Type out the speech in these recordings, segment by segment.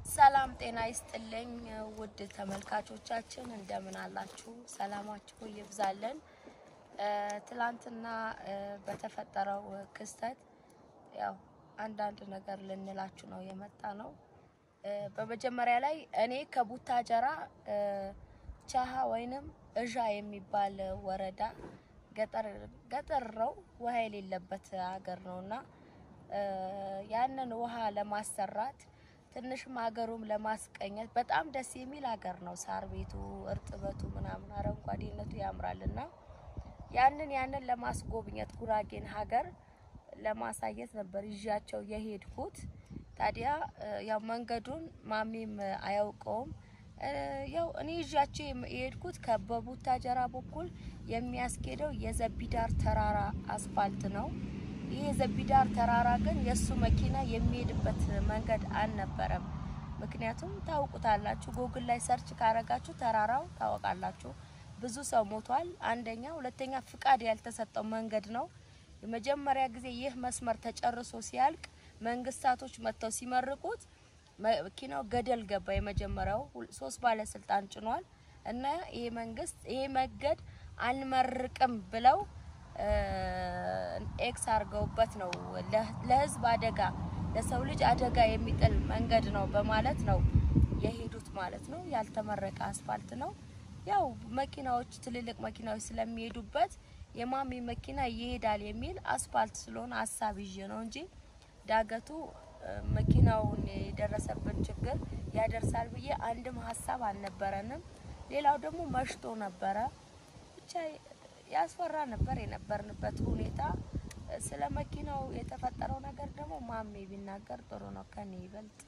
ሰላም ጤና ይስጥልኝ ውድ ተመልካቾቻችን እንደምን አላችሁ? ሰላማችሁ ይብዛልን። ትላንትና በተፈጠረው ክስተት ያው አንዳንድ ነገር ልንላችሁ ነው የመጣ ነው። በመጀመሪያ ላይ እኔ ከቡታጀራ ቻሃ ወይንም እዣ የሚባል ወረዳ ገጠር ገጠር ነው፣ ውሃ የሌለበት ሀገር ነውና ያንን ውሃ ለማሰራት ትንሽም ሀገሩም ለማስቀኘት በጣም ደስ የሚል ሀገር ነው። ሳር ቤቱ፣ እርጥበቱ ምናምን አረንጓዴነቱ ያምራልና ያንን ያንን ለማስጎብኘት ጉራጌን ሀገር ለማሳየት ነበር ይዣቸው የሄድኩት። ታዲያ ያው መንገዱን ማሚም አያውቀውም። ያው እኔ ይዣቸው የሄድኩት ከበቡታጀራ በኩል የሚያስኬደው የዘቢዳር ተራራ አስፋልት ነው። ይህ የዘቢዳር ተራራ ግን የእሱ መኪና የሚሄድበት መንገድ አልነበረም። ምክንያቱም ታውቁታላችሁ፣ ጎግል ላይ ሰርች ካረጋችሁ ተራራው ታወቃላችሁ። ብዙ ሰው ሞቷል። አንደኛ፣ ሁለተኛ ፍቃድ ያልተሰጠው መንገድ ነው። የመጀመሪያ ጊዜ ይህ መስመር ተጨርሶ ሲያልቅ መንግስታቶች መጥተው ሲመርቁት መኪናው ገደል ገባ። የመጀመሪያው ሶስት ባለስልጣን ጭኗል እና ይሄ መንግስት ይሄ መንገድ አንመርቅም ብለው ኤክስ አድርገውበት ነው ለህዝብ አደጋ ለሰው ልጅ አደጋ የሚጥል መንገድ ነው በማለት ነው የሄዱት ማለት ነው። ያልተመረቀ አስፋልት ነው። ያው መኪናዎች ትልልቅ መኪናዎች ስለሚሄዱበት የማሚ መኪና ይሄዳል የሚል አስፋልት ስለሆነ ሀሳብ ይዤ ነው እንጂ ዳገቱ መኪናውን የደረሰብን ችግር ያደርሳል ብዬ አንድም ሀሳብ አልነበረንም። ሌላው ደግሞ መሽቶ ነበረ ብቻ ያስፈራ ነበር የነበርንበት ሁኔታ። ስለ መኪናው የተፈጠረው ነገር ደግሞ ማሜ ቢናገር ጥሩ ነው ከኔ ይበልጥ።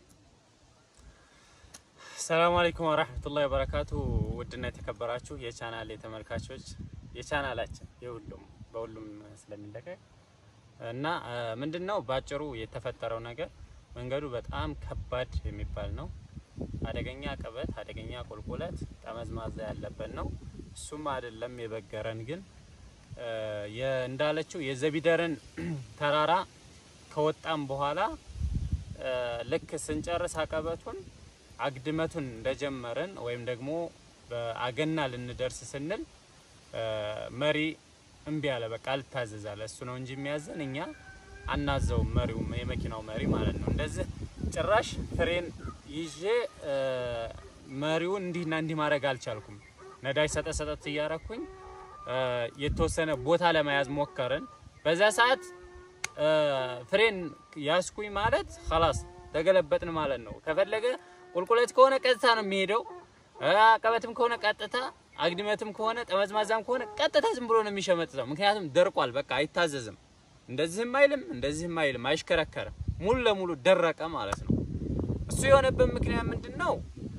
ሰላም አለይኩም ወራህመቱላሂ ወበረካቱ። ውድና የተከበራችሁ የቻናል ተመልካቾች የቻናላችን የሁሉም በሁሉም ስለሚለቀቅ እና ምንድነው ባጭሩ የተፈጠረው ነገር መንገዱ በጣም ከባድ የሚባል ነው። አደገኛ ቀበት፣ አደገኛ ቁልቁለት፣ ጠመዝማዛ ያለበት ነው። እሱም አይደለም የበገረን ግን እንዳለችው የዘቢደርን ተራራ ከወጣም በኋላ ልክ ስንጨርስ አቀበቱን አግድመቱን እንደጀመርን ወይም ደግሞ በአገና ልንደርስ ስንል መሪ እምቢ አለ። በቃ አልታዘዛለ። እሱ ነው እንጂ የሚያዘን እኛ አናዘውም። መሪው የመኪናው መሪ ማለት ነው። እንደዚህ ጭራሽ ፍሬን ይዤ መሪውን እንዲህና እንዲህ ማድረግ አልቻልኩም። ነዳጅ ሰጠት ሰጠት እያረኩኝ የተወሰነ ቦታ ለመያዝ ሞከርን። በዛ ሰዓት ፍሬን ያስኩኝ ማለት ኸላስ ተገለበጥን ማለት ነው። ከፈለገ ቁልቁለት ከሆነ ቀጥታ ነው የሚሄደው፣ አቀበትም ከሆነ ቀጥታ፣ አግድመትም ከሆነ ጠመዝማዛም ከሆነ ቀጥታ ዝም ብሎ ነው የሚሸመጥተው። ምክንያቱም ደርቋል፣ በቃ አይታዘዝም። እንደዚህም አይልም፣ እንደዚህም አይልም፣ አይሽከረከርም። ሙሉ ለሙሉ ደረቀ ማለት ነው። እሱ የሆነበት ምክንያት ምንድን ነው?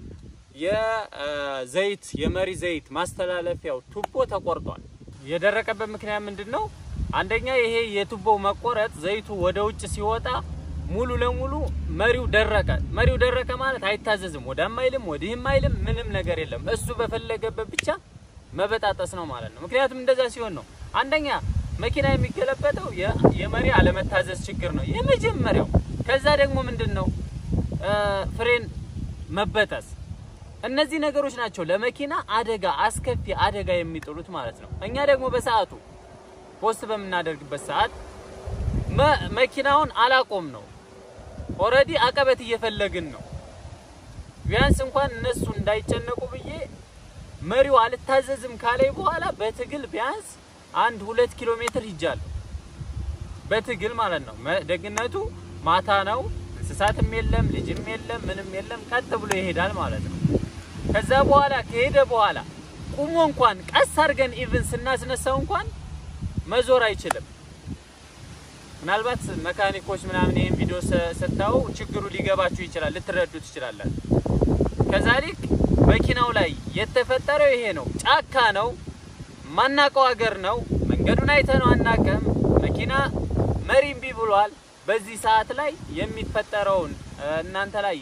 የዘይት የመሪ ዘይት ማስተላለፊያው ቱቦ ተቆርጧል። የደረቀበት ምክንያት ምንድን ነው? አንደኛ ይሄ የቱቦው መቆረጥ ዘይቱ ወደ ውጭ ሲወጣ ሙሉ ለሙሉ መሪው ደረቀ። መሪው ደረቀ ማለት አይታዘዝም፣ ወዳም አይልም፣ ወዲህም አይልም፣ ምንም ነገር የለም። እሱ በፈለገበት ብቻ መበጣጠስ ነው ማለት ነው። ምክንያቱም እንደዛ ሲሆን ነው አንደኛ መኪና የሚገለበጠው የመሪ አለመታዘዝ ችግር ነው የመጀመሪያው። ከዛ ደግሞ ምንድን ነው ፍሬን መበጠስ እነዚህ ነገሮች ናቸው ለመኪና አደጋ አስከፊ አደጋ የሚጥሉት ማለት ነው። እኛ ደግሞ በሰዓቱ ፖስት በምናደርግበት ሰዓት መኪናውን አላቆም ነው ኦልሬዲ አቀበት እየፈለግን ነው። ቢያንስ እንኳን እነሱ እንዳይጨነቁ ብዬ መሪው አልታዘዝም ካለኝ በኋላ በትግል ቢያንስ አንድ ሁለት ኪሎ ሜትር ሂጃለሁ። በትግል ማለት ነው። ደግነቱ ማታ ነው፣ እንስሳትም የለም፣ ልጅም የለም፣ ምንም የለም። ቀጥ ብሎ ይሄዳል ማለት ነው። ከዛ በኋላ ከሄደ በኋላ ቁሞ እንኳን ቀስ አድርገን ኢቭን ስናስነሳው እንኳን መዞር አይችልም። ምናልባት መካኒኮች ምናምን ይህን ቪዲዮ ስታዩ ችግሩ ሊገባችሁ ይችላል፣ ልትረዱ ትችላላችሁ። ከዛሊክ መኪናው ላይ የተፈጠረው ይሄ ነው። ጫካ ነው፣ ማናቀው ሀገር ነው። መንገዱን አይተነው አናቀም። መኪና መሪ እምቢ ብሏል። በዚህ ሰዓት ላይ የሚፈጠረውን እናንተ ላይ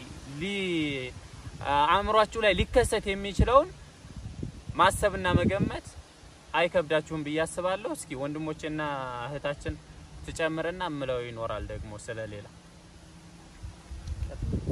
አእምሯችሁ ላይ ሊከሰት የሚችለውን ማሰብና መገመት አይከብዳችሁም ብዬ አስባለሁ። እስኪ ወንድሞቼና እህታችን ትጨምርና እምለው ይኖራል ደግሞ ስለሌላ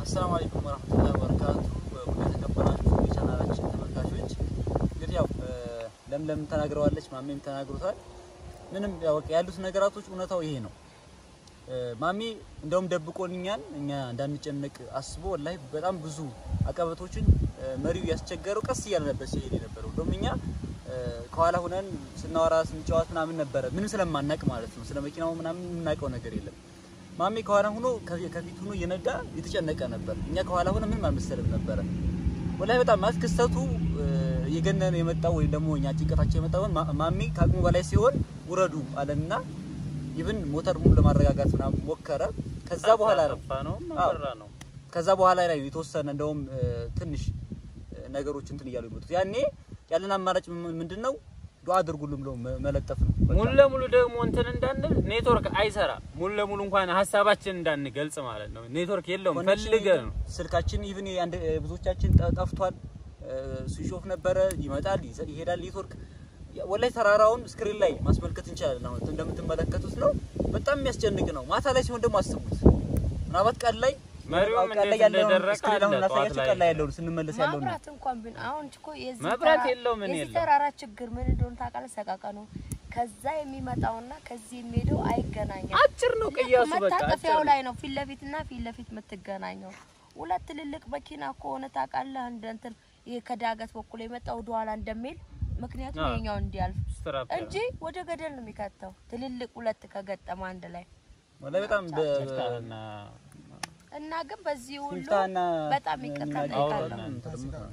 አሰላሙ አለይኩም ወራህመቱላሂ ወበረካቱ። ወደ ተከበራችሁ የቻናላችን ተመልካቾች እንግዲህ ያው ለምለም ተናግረዋለች፣ ማሜም ተናግሮታል። ምንም ያው በቃ ያሉት ነገራቶች እውነታው ይሄ ነው። ማሚ እንደውም ደብቆልኛል እኛ እንዳንጨነቅ አስቦ ወላሂ በጣም ብዙ አቀበቶችን መሪው ያስቸገረው ቀስ እያለ ነበር ሲሄድ የነበረው። እንደውም እኛ ከኋላ ሁነን ስናወራ ስንጫወት ምናምን ነበረ ምንም ስለማናቅ ማለት ነው። ስለ መኪናው ምናምን የምናውቀው ነገር የለም። ማሜ ከኋላ ሆኖ ከፊት ሆኖ እየነዳ የተጨነቀ ነበር። እኛ ከኋላ ሆነ ምንም አልመሰለም ነበረ። ወላሂ በጣም ማለት ክስተቱ እየገነነ የመጣው ወይም ደግሞ እኛ ጭንቀታቸው የመጣውን ማሜ ከአቅሙ በላይ ሲሆን ውረዱ አለና ይብን ሞተር ሙሉ ለማረጋጋት ምናምን ሞከረ። ከዛ በኋላ ነው ነው አዎ። መራ ነው ከዛ በኋላ ላይ የተወሰነ እንደውም ትንሽ ነገሮች እንትን እያሉ ይመጡት። ያኔ ያለን አማራጭ ምንድን ነው? ዱዓ አድርጉልም ብሎ መለጠፍ ነው። በቃ። ሙሉ ለሙሉ ደግሞ እንትን እንዳንል ኔትወርክ አይሰራ ሙሉ ለሙሉ እንኳን ሀሳባችን እንዳንገልጽ ማለት ነው። ኔትወርክ የለውም ኮኔክሽን ፈልገን ነው። ስልካችን ኢቭን አንድ ብዙዎቻችን ጠ- ጠፍቷል። ስዊች ኦፍ ነበረ። ይመጣል ይዘ- ይሄዳል ኔትወርክ። ወላይ ተራራውን ስክሪን ላይ ማስመልከት እንችላለን። አሁን እንደምትመለከቱት ነው። በጣም የሚያስጨንቅ ነው። ማታ ላይ ሲሆን ደግሞ አስቡት። ምናልባት ቀን ላይ መሪውም ቀን ላይ እንዴት ያለውን እንደደረቀ ስክሪን አሁን አለ እናሳያችሁ። ጠዋት ላይ ቀን ላይ ያለውን ስንመለስ ያለውን ነው። ማብራት እንኳን ቢን አሁን እኮ የዚህ መብራት ተራ- የለው ምን የዚህ የለው። ተራራ ችግር ምን እንደሆነ ታውቃለህ? ሰቃቀኑ ከዛ የሚመጣውና ከዚህ የሚሄደው አይገናኝም። አጭር ነው ቅያሱ በቃ አጭር መታጠፊያው ነው። ላይ ነው ፊት ለፊት እና ፊት ለፊት የምትገናኘው። ሁለት ትልልቅ መኪና ከሆነ ታውቃለህ፣ እንደ እንትን ይሄ ከዳገት በኩል የመጣው ወደኋላ እንደሚል ምክንያቱም አዎ። የኛው እንዲያልፍ ስትራፕ እንጂ ወደ ገደል ነው የሚከተው። ትልልቅ ሁለት ከገጠመ አንድ ላይ ወላሂ በጣም በ- ይፍታህና እና ግን በዚህ ሁሉ ሲፍታና በጣም ይቅርታ የሚናገር ጠይቃለሁ። እንትን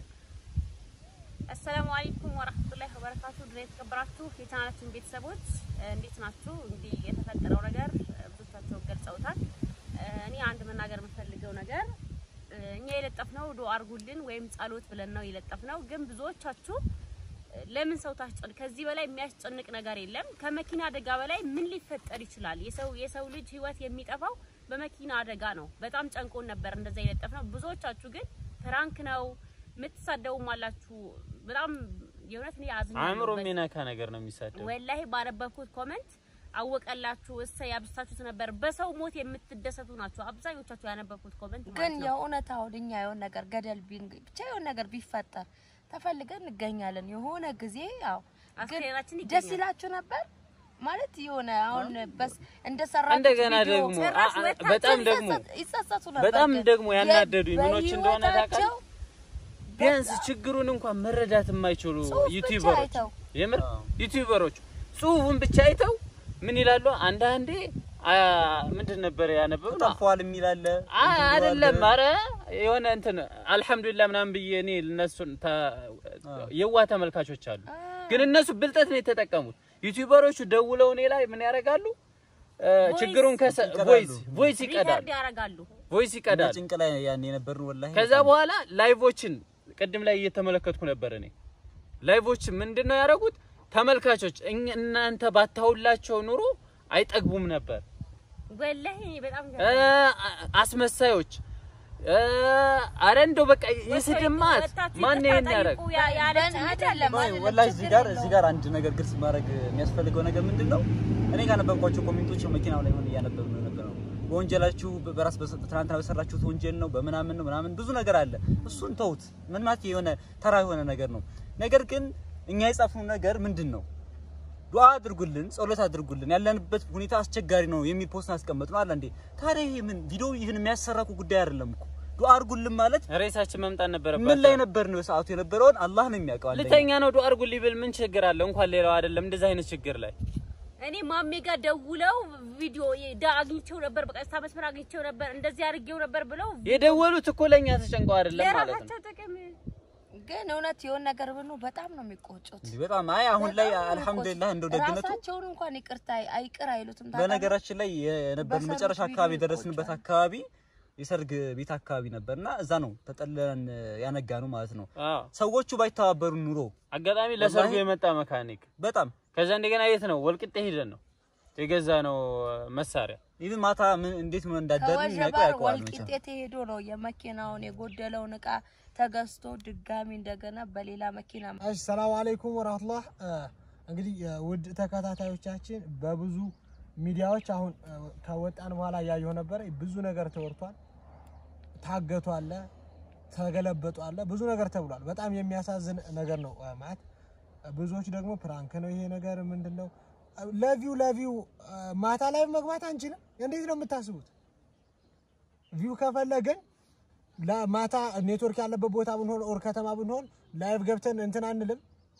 አሰላሙ አለይኩም ወራህመቱላሂ ወበረካቱ። ድሬ የተከበራችሁ የቻናላችን ቤተሰቦች እ፣ እንዴት ናችሁ? እንግዲህ የተፈጠረው ነገር እ፣ ብዙዎቻቸው ገልጸውታል። እ፣ እኔ አንድ መናገር የምፈልገው ነገር እ፣ እኛ የለጠፍነው ዱአ አድርጉልን ወይም ጸሎት ብለን ነው የለጠፍነው። ግን ብዙዎቻችሁ እ፣ ለምን ሰው ታስጨንቅ? ከዚህ በላይ የሚያስጨንቅ ነገር የለም። ከመኪና አደጋ በላይ ምን ሊፈጠር ይችላል? የሰው የሰው ልጅ ህይወት የሚጠፋው በመኪና አደጋ ነው። በጣም ጨንቆን ነበር እንደዛ የለጠፍነው። ብዙዎቻችሁ ግን ፕራንክ ነው የምትሳደቡም አላችሁ። በጣም የእውነት እኔ አዝኛለሁ። አእምሮ በዚህ የሚነካ ነገር ነው የሚሳደው። ወላሂ ባነበብኩት ኮመንት አወቀላችሁ እሰይ ያብስታችሁት ነበር። በሰው ሞት የምትደሰቱ ናቸው አብዛኞቻችሁ ያነበብኩት ኮመንት ግን ማለት ነው። የእውነት አሁን እኛ የሆነ ነገር ገደል ቢን ብቻ የሆነ ነገር ቢፈጠር ተፈልገን እንገኛለን። የሆነ ጊዜ ያው ግን አስክሬናችን ደስ ይገኛል። ይላችሁ ነበር ማለት የሆነ አሁን በስ እንደሰራችሁ እንደገና ቪዲዮ ደግሞ ጭራሽ አ- አ- ወታችሁ በጣም ደግሞ ይጸጸት- ይጸጸቱ ነበር። በጣም ግን ደግሞ ያናደዱኝ የ- ምኖች እንደሆነ ታውቃለህ? በህይወታቸው ቢያንስ ችግሩን እንኳን መረዳት የማይችሉ ጽሁፍ ብቻ ዩቲዩበሮች አይተው። የምር አዎ። ዩቲዩበሮች ጽሁፉን ብቻ አይተው ምን ይላሉ? አንዳንዴ አ፣ ምንድን ነበር ያነበብነው? ጠፏል የሚል አለ አ- እንትን አይደለም ብሏል። አረ የሆነ እንትን አልሐምዱሊላህ ምናምን ብዬ እኔ እነሱን የዋ ተመልካቾች አሉ፣ ግን እነሱ ብልጠት ነው የተጠቀሙት። ዩቲዩበሮቹ ደውለው እኔ ላይ ምን ያደርጋሉ? እ፣ ችግሩን ከሰ ይቀዳሉ። ቮይስ ቮይስ ይቀዳሉ፣ ሪከርድ ያደርጋሉ። ቮይስ እኛ ይቀዳሉ። ጭንቅ ላይ ያን የነበርን ወላሂ ከዛ በኋላ ላይቮችን ቅድም ላይ እየተመለከትኩ ነበር እኔ ላይቮች ምንድን ነው ያደረጉት ተመልካቾች እኛ- እናንተ ባታውላቸው ኑሮ አይጠግቡም ነበር ወላሂ እኔ በጣም እ፣ አስመሳዮች እ፣ አረ እንደው በቃ የስድማት ማን ይሄን ያደረግ ያለች አይደለም አይ አይደለም፣ ወላሂ እዚህ ጋር ችግር እዚህ ጋር አንድ ነገር ግልጽ ማድረግ የሚያስፈልገው ነገር ምንድን ነው? እኔ ካነበብኳቸው ኮሜንቶች መኪናው ላይ ሆነ እያነበብን ነበር ነው በወንጀላችሁ በራስ በሰ- ትናንትና በሰራችሁት ወንጀል ነው በምናምን ነው ምናምን ብዙ ነገር አለ። እሱን ተውት። ምን ማለት የሆነ ተራ የሆነ ነገር ነው። ነገር ግን እኛ የጻፍነው ነገር ምንድን ነው? ዱዓ አድርጉልን፣ ጸሎት አድርጉልን፣ ያለንበት ሁኔታ አስቸጋሪ ነው የሚል ፖስት አስቀመጥ ነው አለ እንዴ። ታዲያ ይሄ ምን ቪዲዮ ይህን የሚያሰራ እኮ ጉዳይ አይደለም እኮ። ዱዓ አድርጉልን ማለት ሬሳችን መምጣት ምን ነበረበት ላይ ነበር ነው በሰዓቱ የነበረውን አላህ ነው የሚያውቀው። አንደኛ ልተኛ ነው ዱአ አድርጉልኝ ብል ምን ችግር አለ እንኳን ሌላው አይደለም እንደዚህ አይነት ችግር ላይ እኔ ማሜ ጋር ደውለው ቪዲዮ ዳ አግኝቼው ነበር፣ በቀጥታ መስመር አግኝቼው ነበር፣ እንደዚህ አድርጌው ነበር ብለው የደወሉት እኮ ለኛ ተጨንቀው አይደለም ማለት ነው ለራሳቸው ጥቅም ግን እውነት የሆነ ነገር ብኑ በጣም ነው የሚቆጩት። እንዲህ በጣም አይ አሁን ላይ በጣም ነው አልሐምዱሊላህ የሚቆጩት። እንደው ደግነቱ ራሳቸውን እንኳን ይቅርታ አይቅር አይሉትም። ታውቃለህ? በነገራችን ላይ የነበርን በሰርግ መጨረሻ ቪዲዮ አካባቢ የደረስንበት ይቆጫል። አካባቢ የሰርግ ቤት አካባቢ ነበርና እዛ ነው ተጠልለን ያነጋ ነው ማለት ነው። አዎ ሰዎቹ ባይተባበሩ ኑሮ አጋጣሚ ለሰርጉ ወላሂ- የመጣ መካኒክ በጣም ከዛ እንደገና የት ነው ወልቅጤ ሄደን ነው የገዛ ነው መሳሪያ ኢቭን ማታ ምን እንዴት ምን እንዳደርን የሚያውቀው ከወጀባር ያውቀዋል ወልቂጤ መቼም። ተሄዶ ነው የመኪናውን የጎደለውን እቃ ተገዝቶ ድጋሚ እንደገና በሌላ መኪና እሺ ሰላም አለይኩም ወራህመቱላህ እንግዲህ እ፣ ውድ ተከታታዮቻችን በብዙ ሚዲያዎች አሁን እ፣ ከወጣን በኋላ እያየሁ ነበረ ብዙ ነገር ተወርቷል ታገቱ አለ፣ ተገለበጡ አለ፣ ብዙ ነገር ተብሏል። በጣም የሚያሳዝን ነገር ነው እ፣ ማለት ብዙዎች ደግሞ ፕራንክ ነው ይሄ ነገር ምንድን ነው ለቪው ለቪው እ፣ ማታ ላይ መግባት አንችልም። እንዴት ነው የምታስቡት? ቪው ከፈለግን ለማታ ኔትወርክ ያለበት ቦታ ብንሆን ኦር ከተማ ብንሆን ላይቭ ገብተን እንትን አንልም።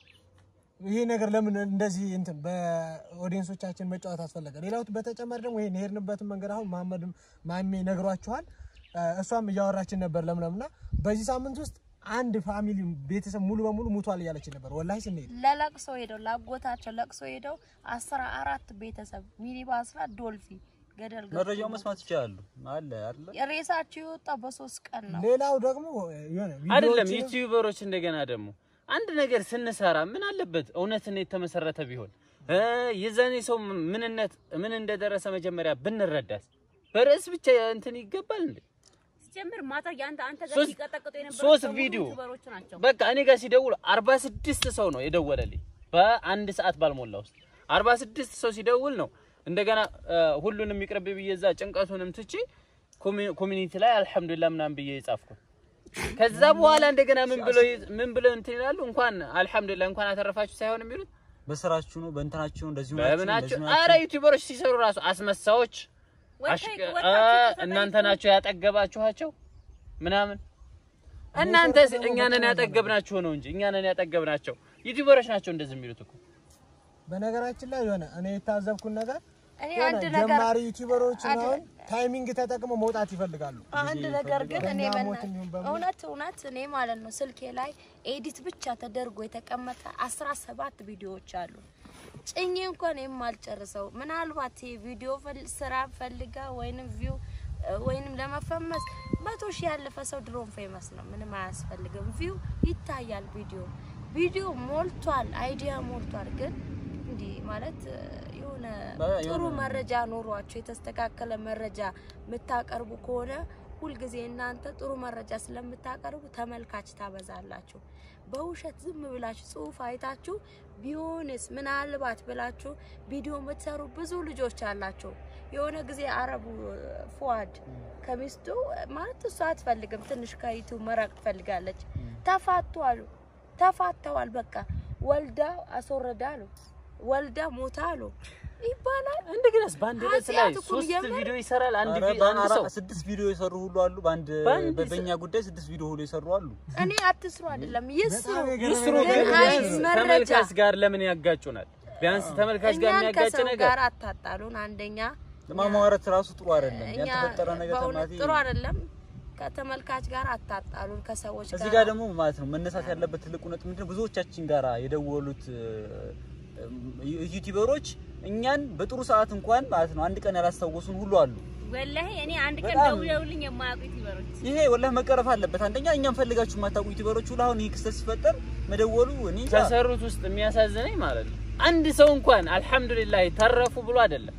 ይሄ ነገር ለምን እንደዚህ እንትን በኦዲየንሶቻችን መጫወት አስፈለገ? ሌላው በተጨማሪ ደግሞ ይሄን የሄድንበትን መንገድ አሁን መሐመድም ማሜ ነግሯችኋል። እ፣ እሷም እያወራችን ነበር ለምለምና በዚህ ሳምንት ውስጥ አንድ ፋሚሊ ቤተሰብ ሙሉ በሙሉ ሙቷል እያለችን ነበር። ወላሂ ስንሄድ ለለቅሶ ሄደው ላጎታቸው ለቅሶ ሄደው አስራ አራት ቤተሰብ ሚኒባስ ላይ ዶልፊ ገደል ገብቶ መረጃው መስማት ይችላሉ አለ አይደለ? ሬሳቸው የወጣው በሶስት ቀን ነው። ሌላው ደግሞ የሆነ አይደለም ቪዲዮዎችን- ዩቲዩበሮች እንደገና ደግሞ አንድ ነገር ስንሰራ ምን አለበት እውነትን የተመሰረተ ቢሆን እ የዛኔ ሰው ምንነት ምን እንደደረሰ መጀመሪያ ብንረዳት በርዕስ ብቻ እንትን ይገባል እንዴ? ሲጀምር ማታ ያንተ አንተ ጋር ሶስት- ሲቀጠቅጡ የነበሩ ሶስት በሙሉ ቪዲዮ ዩቲዩበሮች ናቸው። በቃ እኔ ጋር ሲደውል 46 ሰው ነው የደወለልኝ በአንድ ሰዓት ባልሞላ ውስጥ 46 ሰው ሲደውል ነው እንደገና እ፣ ሁሉንም ይቅርብ ብዬ እዛ ጭንቀቱንም ትቼ ኮሚ- ኮሚኒቲ ላይ አልሐምዱሊላህ ምናምን ብዬ የጻፍኩት ከዛ በኋላ እንደገና ምን ብለው ምን ብለው እንትን ይላሉ እንኳን አልሐምዱሊላህ እንኳን አተረፋችሁ ሳይሆን የሚሉት በስራችሁ ነው በእንትናችሁ ነው እንደዚህ ናችሁ በምናቸው እንደዚህ አረ ናችሁ። ዩቲዩበሮች ሲሰሩ ራሱ አስመሳዎች ወጣ- አሽቀ- ወጣችሁ አ- ተጠይቁ። እናንተ ናቸው ያጠገባችኋቸው ምናምን እናንተ እኛንን ያጠገብናችሁ ነው እንጂ እኛንን ያጠገብናቸው ዩቲዩበሮች ናቸው እንደዚህ የሚሉት እኮ በነገራችን ላይ የሆነ እኔ የታዘብኩት ነገር እኔ የሆነ አንድ ነገር ጀማሪ ዩቲዩበሮች አንድ- አሁን ታይሚንግ ተጠቅመው መውጣት ይፈልጋሉ። አንድ ነገር ግን እኔ በእኛ በና- ሞት የሚሆን በምን? እውነት እውነት እኔ ማለት ነው ስልኬ ላይ ኤዲት ብቻ ተደርጎ የተቀመጠ አስራ ሰባት ቪዲዮዎች አሉ። ጭኜ እንኳን የማልጨርሰው ምናልባት ይሄ ቪዲዮ ፈል- ስራ ፈልጋ ወይንም ቪው ወይንም ለመፈመስ መቶ ሺህ ያለፈ ሰው ድሮም ፌመስ ነው። ምንም አያስፈልግም። ቪው ይታያል። ቪዲዮ ቪዲዮ ሞልቷል፣ አይዲያ ሞልቷል። ግን እንዲህ ማለት እ፣ የሆነ በ- ጥሩ የሆነ- መረጃ ኖሯቸው የተስተካከለ መረጃ የምታቀርቡ ከሆነ ሁልጊዜ እናንተ ጥሩ መረጃ ስለምታቀርቡ ተመልካች ታበዛላችሁ። በውሸት ዝም ብላችሁ ጽሁፍ አይታችሁ ቢሆንስ ምናልባት ብላችሁ ቪዲዮ የምትሰሩ ብዙ ልጆች አላቸው። የሆነ ጊዜ አረቡ ፉአድ ከሚስቱ ማለት እሷ አትፈልግም፣ ትንሽ ከዩቱብ መራቅ ትፈልጋለች። ተፋቱ አሉ። ተፋተዋል። በቃ ወልዳ አስወረዳ አሉ። ወልዳ ሞታ አሉ ይባላል። እንደገናስ በአንድ ርዕስ ላይ ኃጢአት እኮ ሶስት የምር- ቪዲዮ ይሰራል አንድ ኧረ ቪ- አንድ በአራ- ሰው ስድስት ቪዲዮ የሰሩ ሁሉ አሉ። በአንድ በአንድ በ- በእኛ ጉዳይ ስድስት ቪዲዮ ሁሉ የሰሩ አሉ። እኔ አትስሩ አይደለም ይስሩ። በጣም የገረመኝ ይስሩ ነገር ግን ግን ቢያንስ መረጃ ተመልካች ጋር ለምን ያጋጩናል? ቢያንስ ተመልካች ጋር እኛን የሚያጋጭ ከሰው ነገር ጋር አታጣሉን። አንደኛ ለማማረት ራሱ ጥሩ አይደለም። እኛ ያልተፈጠረ ነገር በእውነት ተማቲ ጥሩ አይደለም። ከተመልካች ጋር አታጣሉን። ከሰዎች እዚህ ጋር ጋር ደግሞ ማለት ነው መነሳት ያለበት ትልቁ ነጥብ ምንድነው? ብዙዎቻችን ጋር የደወሉት እ፣ ዩ- ዩቲዩበሮች እኛን በጥሩ ሰዓት እንኳን ማለት ነው አንድ ቀን ያላስታወሱን ሁሉ አሉ። ወላሂ እኔ አንድ ቀን በጣም- ደውለውልኝ የማያውቁ ዩቲዩበሮች ይሄ ወላሂ መቀረፍ አለበት። አንደኛ እኛም ፈልጋችሁ የማታውቁ ዩቲዩበሮች ሁሉ አሁን ይህ ክስተት ሲፈጠር መደወሉ እኔ እንጃ። ከሰሩት ውስጥ የሚያሳዝነኝ ማለት ነው አንድ ሰው እንኳን አልሐምዱሊላህ ተረፉ ብሎ አይደለም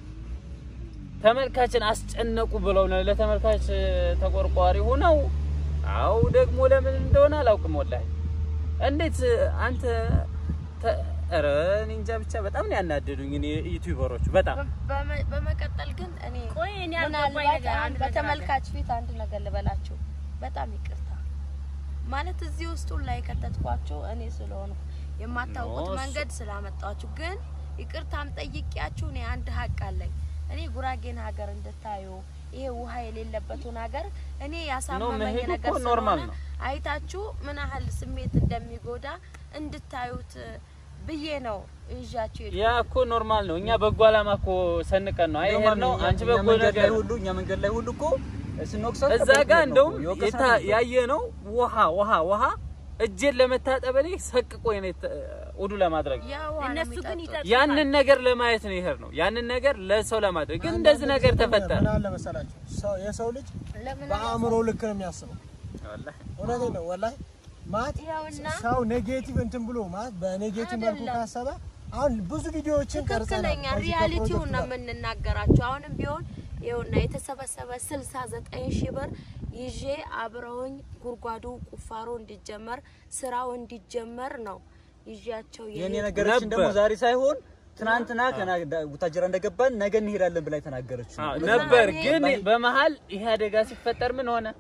ተመልካችን አስጨነቁ ብለው ነው ለተመልካች ተቆርቋሪ ሆነው አው ደግሞ ለምን እንደሆነ አላውቅም ወላሂ እንዴት አንተ ተ- ኧረ እኔ እንጃ ብቻ በጣም ነው ያናደዱኝ እኔ ዩቲዩበሮቹ በጣም በመ- በመቀጠል ግን እኔ ቆይ እኔ ያልገባኝ ምናልባት ነገር አሁን አንድ ነገር አለ። በተመልካች ፊት አንድ ነገር ልበላችሁ። በጣም ይቅርታ ማለት እዚህ ውስጥ ላይ የከተትኳቸው እኔ ስለሆንኩ የማታውቁት ኖ፣ እሱ- መንገድ ስላመጣችሁ ግን ይቅርታም ጠይቂያችሁ እኔ አንድ ሀቅ አለኝ። እኔ ጉራጌን ሀገር እንድታዩ ይሄ ውሃ የሌለበትን ሀገር እኔ ያሳመመኝ መሄዱ ነገር እኮ ኖርማል ስለሆነ ነው። አይታችሁ ምን ያህል ስሜት እንደሚጎዳ እንድታዩት ብዬ ነው ይዣችሁ ያ እኮ ኖርማል ነው እኛ በጎ አላማ እኮ ሰንቀን ነው አይሄድ ነው እኛ- አንቺ እኛ በጎ መንገድ ላይ ነገር ሁሉ እኛ መንገድ ላይ ሁሉ እኮ ስንወቅሳት እዛ በጎ ጋር ነው እንደውም እኮ፣ የወቀስናት የታ- ነበር። ያየነው ውሃ ውሃ ውሃ እጄን ለመታጠብ እኔ ሰቅቆ ነው ውዱ ለማድረግ ያ ውሃ ነው እነሱ ግን የሚጠጡት። ይጠጡታል። ያንን ነገር ለማየት ነው ይሄድ ነው ያንን ነገር ለሰው ለማድረግ ግን እንደዚህ ነገር ተፈጠረ ምን አለ መሰላችሁ ሰው የሰው ልጅ ለምን በአእምሮ ልክ ነው የሚያስበው። ወላሂ እውነቴን ነው ወላሂ ማለት ይኸውና ሰው ኔጌቲቭ እንትን ብሎ ማለት በኔጌቲቭ መልኩ አይደለም። ካሰበ አሁን ብዙ ቪዲዮዎችን ቀርጸናል። ትክክለኛ ከዚህ ሪያሊቲውን ከፕሮጀክት ነው ጋር። የምንናገራቸው። አሁንም ቢሆን ይኸውና የተሰበሰበ 69 ሺህ ብር ይዤ አብረውኝ ጉድጓዱ ቁፋሮ እንዲጀመር ስራው እንዲጀመር ነው ይዣቸው የኔ የሄድኩት። ነገረችን ደግሞ ነበር። ዛሬ ሳይሆን ትናንትና ቡታጀራ እንደገባን ነገ እንሄዳለን ብላ የተናገረችው አዎ፣ ነው። ነበር እኔ- ግን በመሀል ይሄ አደጋ ሲፈጠር ምን ሆነ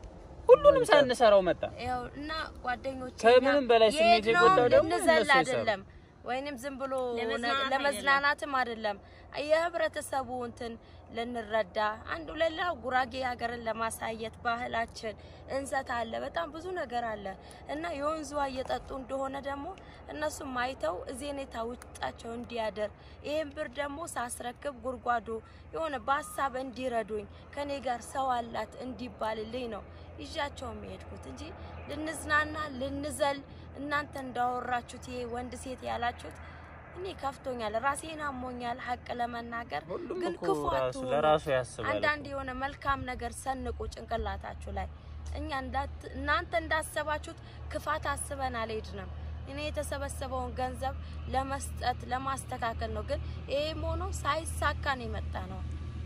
ሁሉንም ሳንሰራው መጣ። ያው እና ጓደኞቼ ከምንም በላይ ስሜት የሄድነው የጎዳው ደግሞ ልንዘል እነሱ የሰሩ። አይደለም ወይንም ዝም ብሎ ለመዝናናት ለመዝናናትም አይደለም የህብረተሰቡ እንትን ልንረዳ አንዱ ሌላ ጉራጌ ሀገርን ለማሳየት ባህላችን እንሰት አለ፣ በጣም ብዙ ነገር አለ እና የወንዙ ውሃ እየጠጡ እንደሆነ ደግሞ እነሱም አይተው እዚህ ሁኔታ ውጫቸው እንዲያደር ይህን ብር ደግሞ ሳስረክብ ጉድጓዱ የሆነ በሀሳብ እንዲረዱኝ ከኔ ጋር ሰው አላት እንዲባልልኝ ነው ይዣቸው የሚሄድኩት እንጂ ልንዝናና ልንዘል እናንተ እንዳወራችሁት ይሄ ወንድ ሴት ያላችሁት እኔ ከፍቶኛል፣ ራሴን አሞኛል። ሀቅ ለመናገር ሁሉም ግን እኮ ክፉ ራሱ አትሁኑ። ለራሱ ያስባል። አንዳንድ የሆነ መልካም ነገር ሰንቁ ጭንቅላታችሁ ላይ። እኛ እንዳት- እናንተ እንዳሰባችሁት ክፋት አስበን አልሄድንም። እኔ የተሰበሰበውን ገንዘብ ለመስጠት ለማስተካከል ነው። ግን ይሄም ሆኖ ሳይሳካ ነው የመጣ ነው።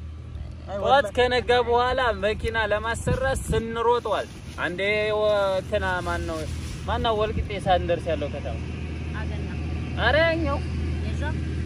አይ ጠዋት ወላሂ ከነጋ በኋላ መኪና ለማሰራት ስንሮጠዋል። አንዴ ወ- እንትና ማን ነው ማን ነው ወልቂጤ ሳንደርስ ያለው ከተማ አገና አረ ያኛው የዛ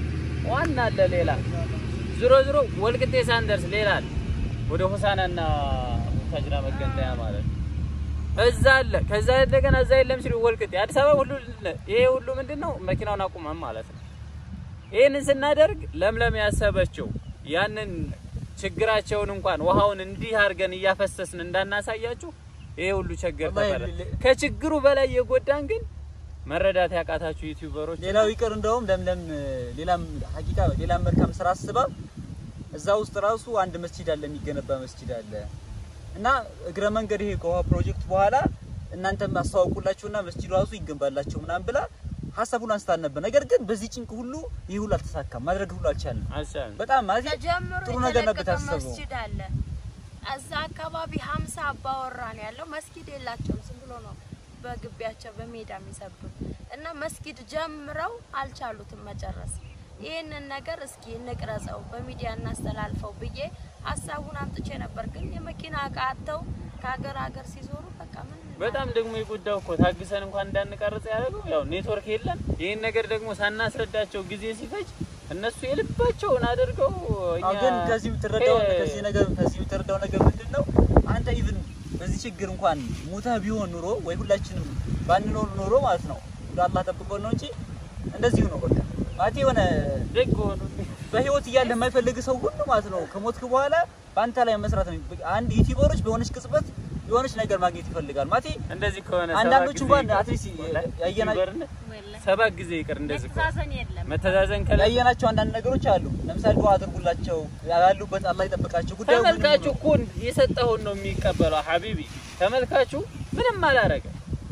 ዋና አለ ሌላ ዝሮ ዝሮ ወልቂጤ ሳንደርስ ሌላ አለ ወደ ሆሳናና ሙታጅራ መገንጠያ ማለት ነው። እዛ አለ። ከዛ እንደገና እዛ የለም ሲሉ ወልቂጤ አዲስ አበባ ሁሉ ይሄ ሁሉ ምንድነው መኪናውን አቁመን ማለት ነው። ይህንን ስናደርግ ለምለም ያሰበችው ያንን ችግራቸውን እንኳን ውሃውን እንዲህ አድርገን እያፈሰስን እንዳናሳያችሁ ይሄ ሁሉ ችግር ወላሂ ተፈረ ሌ- ከችግሩ በላይ የጎዳን ግን መረዳት ያቃታችሁ ዩቲዩበሮች ሌላው ይቅር እንደውም ለምለም ሌላም ሀቂቃ ሌላም መልካም ስራ አስባ እዛ ውስጥ ራሱ አንድ መስጂድ አለ፣ የሚገነባ መስጂድ አለ እና እግረ መንገድ ይሄ ከውሃ ፕሮጀክት በኋላ እናንተም አስተዋውቁላችሁና መስጂዱ ራሱ ይገንባላችሁ ምናምን ብላ ሀሳቡን አንስታል ነበር። ነገር ግን በዚህ ጭንቅ ሁሉ ይህ ሁሉ አልተሳካም፣ ማድረግ ሁሉ አልቻልንም። አልቻልንም። በጣም ማለት ተጀምሮ ጥሩ ነገር ነበር የተለቀቀ የታሰበው። መስጂድ አለ። እዛ አካባቢ ሀምሳ አባወራ ነው ያለው። መስጊድ የላቸውም። ዝም ብሎ ነው በግቢያቸው በሜዳ የሚሰብሩት እና መስጊድ ጀምረው አልቻሉትም መጨረስ። ይህንን ነገር እስኪ እንቅረጸው በሚዲያ እናስተላልፈው ብዬ ሀሳቡን አምጥቼ ነበር። ግን የመኪና እቃ አጥተው ከሀገር ሀገር ሲዞሩ በቃ ምን በጣም ደግሞ የጎዳው እኮ ታግሰን እንኳን እንዳንቀርጽ ያደረገው ያው ኔትወርክ የለም። ይህን ነገር ደግሞ ሳናስረዳቸው ጊዜ ሲፈጅ እነሱ የልባቸውን አድርገው እኛ አዎ ግን ከዚህ የምትረዳው ከ- ከዚህ ነገር ከዚህ የምትረዳው ነገር ምንድን ነው? አንተ ኢቭን በዚህ ችግር እንኳን ሙተህ ቢሆን ኑሮ ወይ ሁላችንም ባንኖር ኑሮ ማለት ነው እንደ አላህ ጠብቆን ነው እንጂ እንደዚሁ ነው በቃ ማለት የሆነ ደግ ሆኑ። በህይወት እያለ የማይፈልግ ሰው ሁሉ ማለት ነው ከሞትክ በኋላ በአንተ ላይ መስራት ነው። አንድ ዩቲዩበሮች በሆነች ቅጽበት የሆነች ነገር ማግኘት ይፈልጋል ማለት እንደዚህ ከሆነ አንዳንዶቹ ሰባት ጊዜ እንኳን ይቅር። አትሊስት ወላሂ ያየና- ዩቲዩበርነት ወላሂ ሰባት ጊዜ ይቅር። እንደዚህ ከሆነ መተዛዘን የለም። መተዛዘን ከለ ያየናቸው አንዳንድ ነገሮች አሉ። ለምሳሌ ዱዓ አድርጉላቸው ያሉበት አላህ ይጠብቃቸው። ጉዳዩ ምንም ተመልካቹ ነው። እኮ የሰጠውን ነው የሚቀበለው። ሀቢቢ ተመልካቹ ምንም አላረገ።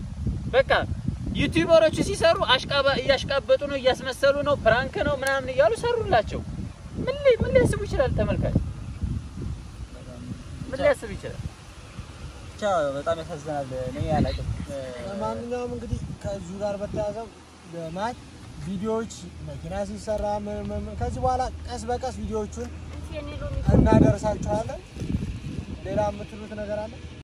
በቃ ዩቲዩበሮቹ ሲሰሩ አሽቃባ እያሽቃበጡ ነው፣ እያስመሰሉ ነው፣ ፕራንክ ነው ምናምን እያሉ ሰሩላቸው። ምን ሊ- ምን ሊያስቡ ይችላል ተመልካች? ምን ሊያስብ ይችላል? ብቻ በጣም ያሳዝናል። እኔ አላውቅም። ለማንኛውም እንግዲህ ከዚሁ ጋር በተያያዘ ማለት ቪዲዮዎች መኪና ሲሰራ ምን- ምን- ምን- ከዚህ በኋላ ቀስ በቀስ ቪዲዮዎቹን የኔ ሎሚ እናደርሳችኋለን። ሌላ የምትሉት ነገር አለ?